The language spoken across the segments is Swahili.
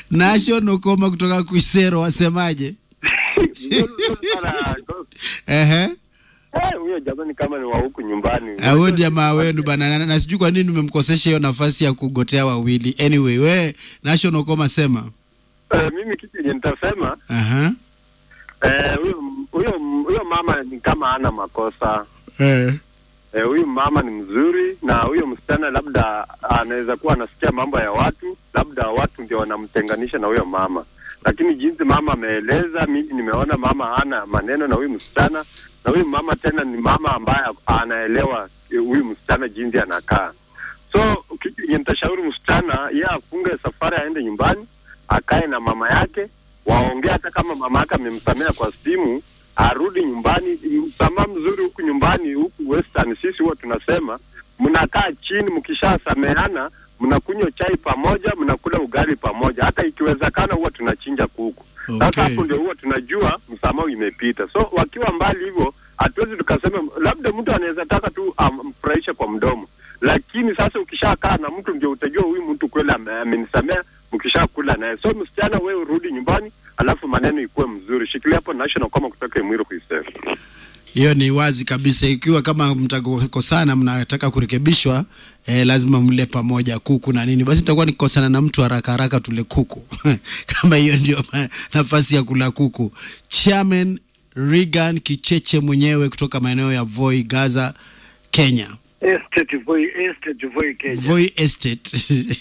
Nation Okoma kutoka Kuisero, wasemaje? Sana, Ehe. eh, huyo jamani kama ni wa huku nyumbani. Ah, Huyo jamaa wenu bana, na- na sijui kwa nini umemkosesha hiyo nafasi ya kugotea wawili. Anyway, we Nation Okoma sema. Eh, mimi kitu yenye nitasema Aha. eh, huyo huyo huyo mama ni kama ana makosa Eh. Eh, huyu mama ni mzuri na huyo msichana labda anaweza kuwa anasikia mambo ya watu, labda watu ndio wanamtenganisha na huyo mama, lakini jinsi mama ameeleza, mimi nimeona mama hana maneno na huyu msichana, na huyu mama tena ni mama ambaye anaelewa eh, huyu msichana jinsi anakaa. So kitu yenye nitashauri msichana, yeye afunge safari, aende nyumbani, akae na mama yake, waongee. Hata kama mama yake amemsamea kwa simu, arudi nyumbani. Msamaha mzuri huku nyumbani, huku Western, sisi huwa tunasema mnakaa chini, mkishasameana mnakunywa chai pamoja, mnakula ugali pamoja, hata ikiwezekana huwa tunachinja kuku. Sasa Okay. hapo ndio huwa tunajua msamaha imepita. So wakiwa mbali hivyo, hatuwezi tukasema, labda mtu anaweza taka tu amfurahishe kwa mdomo, lakini sasa ukishakaa na mtu ndio utajua huyu mtu kweli ame- amenisamea, mkishakula naye. So msichana, wewe urudi nyumbani, alafu maneno ikuwe mzuri. Shikilia hapo national kama kutoka Imwiro kuisema. Hiyo ni wazi kabisa. Ikiwa kama mtakosana, mnataka kurekebishwa, eh, lazima mle pamoja kuku na nini, basi nitakuwa nikikosana na mtu haraka haraka tule kuku kama hiyo ndio ma- nafasi ya kula kuku. Chairman Regan Kicheche mwenyewe kutoka maeneo ya Voi, Gaza, Kenya. Estate Voi, Estate Voi Kenya. Voi Estate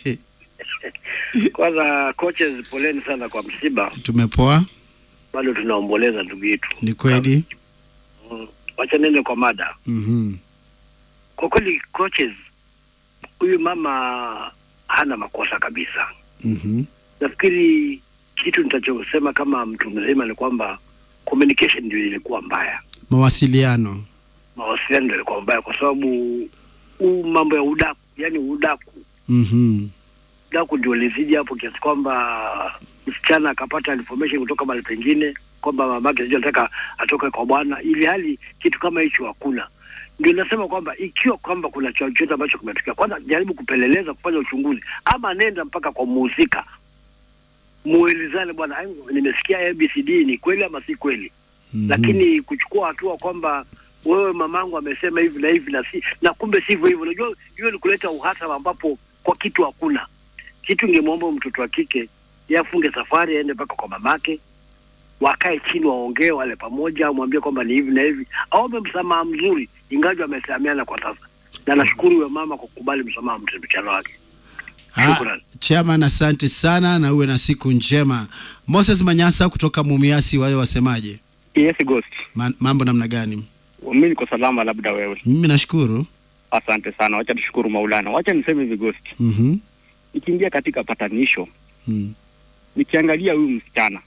Kwanza coaches, poleni sana kwa msiba, tumepoa, bado tunaomboleza ndugu yetu. ni kweli. Mm. Wacha nende kwa mada. Mhm. Kwa kweli coaches, huyu mama hana makosa kabisa. Mhm. Nafikiri kitu nitachosema kama mtu mzima ni kwamba communication ndio ilikuwa mbaya, Mawasiliano. mawasiliano ndio ilikuwa mbaya, kwa sababu huu mambo ya udaku, yani udaku Mhm. daku ndio lizidi hapo kiasi kwamba msichana akapata information kutoka mahali pengine kwamba mamake sijui anataka atoke kwa bwana, ili hali kitu kama hicho hakuna. Ndio nasema kwamba ikiwa kwamba kuna chochote ambacho kimetokea, kwanza jaribu kupeleleza, kufanya uchunguzi, ama nenda mpaka kwa muhusika, muelezane, bwana, aibu, nimesikia ABCD ni kweli ama si kweli Mhm. lakini kuchukua hatua kwamba wewe mamangu amesema hivi na hivi na si na kumbe sivyo hivyo, unajua hiyo ni kuleta uhasama ambapo kwa kitu hakuna kitu. Ingemwomba mtoto wa kike yeye afunge safari aende mpaka kwa mamake, wakae chini waongee, wale pamoja, amwambie kwamba ni hivi na hivi, aombe msamaha mzuri, ingawa amesameana kwa sasa, na nashukuru huyo mama kwa kukubali msamaha msichana wake. Ah, Shukrani. Chairman, asante sana na uwe na siku njema. Moses Manyasa kutoka Mumiasi, wao wasemaje? Yes, Ghost. Ma- mambo namna gani? Mimi niko salama, labda wewe. Mimi nashukuru. Asante sana, wacha tushukuru Maulana. Wacha niseme hivi Ghost, Mhm. nikiingia katika patanisho, Mm. nikiangalia huyu msichana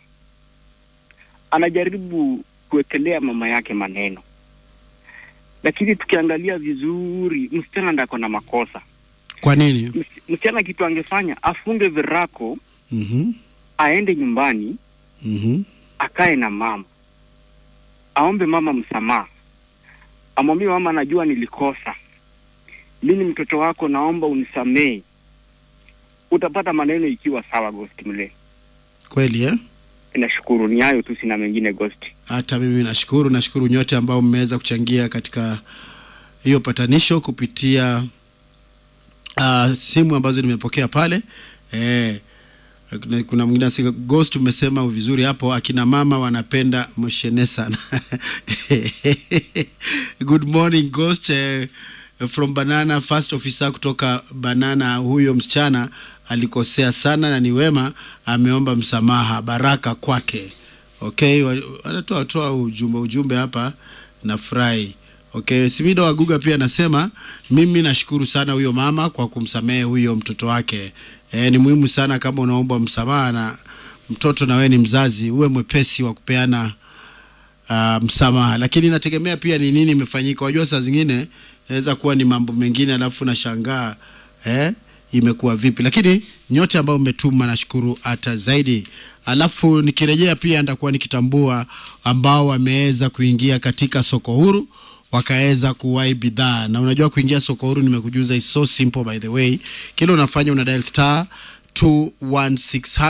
anajaribu kuwekelea mama yake maneno, lakini tukiangalia vizuri, msichana ndako na makosa. Kwa nini? Ms- Msichana kitu angefanya afunge virako, Mhm. aende nyumbani, Mhm. akae na mama, aombe mama msamaha, amwambie mama, najua nilikosa, mimi mtoto wako, naomba unisamehe. Utapata maneno ikiwa sawa. Ghost mle, Kweli eh? nashukuru. Ni hayo tu, sina mengine Ghost. Hata mimi nashukuru, nashukuru nyote ambao mmeweza kuchangia katika hiyo patanisho kupitia uh, simu ambazo nimepokea pale eh, kuna- kuna mwingine asika ghost umesema vizuri hapo akina mama wanapenda mshene sana good morning ghost eh, from banana first officer kutoka banana huyo msichana alikosea sana na ni wema ameomba msamaha baraka kwake okay wa- wanatoa toa ujumbe ujumbe hapa nafurahi okay simido waguga pia anasema mimi nashukuru sana huyo mama kwa kumsamehe huyo mtoto wake e, ni muhimu sana kama unaomba msamaha na mtoto na wewe ni mzazi uwe mwepesi wa kupeana uh, msamaha lakini inategemea pia ni nini imefanyika wajua saa zingine inaweza kuwa ni mambo mengine alafu nashangaa eh, imekuwa vipi lakini nyote ambao mmetuma nashukuru hata zaidi alafu nikirejea pia nitakuwa nikitambua ambao wameweza kuingia katika soko huru wakaweza kuwai bidhaa na unajua kuingia soko huru nimekujuza is so simple by the way kile unafanya una dial star 216